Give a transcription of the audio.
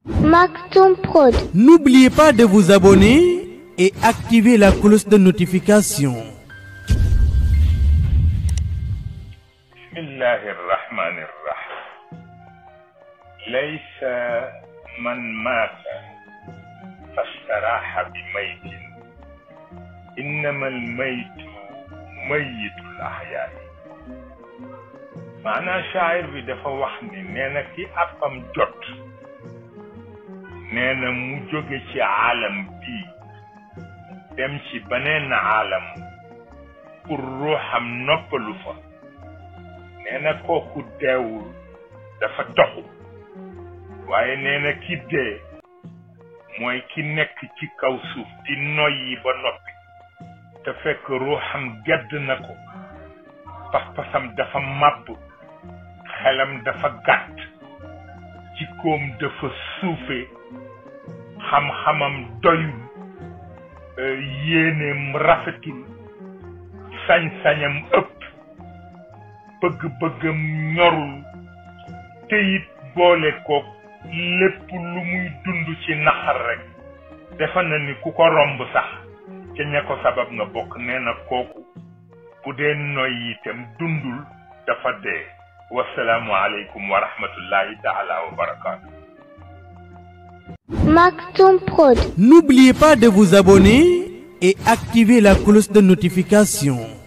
Maktoum Prod. N'oubliez pas de vous abonner et activer la cloche de notification. بسم الله الرحمن الرحيم ليس من مات فاستراح بميت إنما الميت ميت الأحياء maanaam shaayir bi dafa wax ni nee na ki àppam jot nee na mu jóge ci aalam bii dem ci beneen aalam pour ruuxam noppalu fa nee na kooku deewul dafa toxu waaye nee na ki dee mooy ki nekk ci kaw suuf di noyyi ba noppi te fekk ruuxam gedd na ko pas-pasam dafa màbb xelam dafa gàtt jikkoom dafa suufe xam-xamam doyul yéeneem rafetul sañ-sañam ëpp bëgg-bëggam ñorul te it boole ko lépp lu muy dund ci naxar rek defa na ni ku ko romb sax ca ña ko sabab nga bokk nee na kooku bu dee noy itam dundul dafa dee wasalaamu aleykum wa rahmatullahi taala wa barakaatu Maktoum Prod. N'oubliez pas de vous abonner et activer la cloche de notification.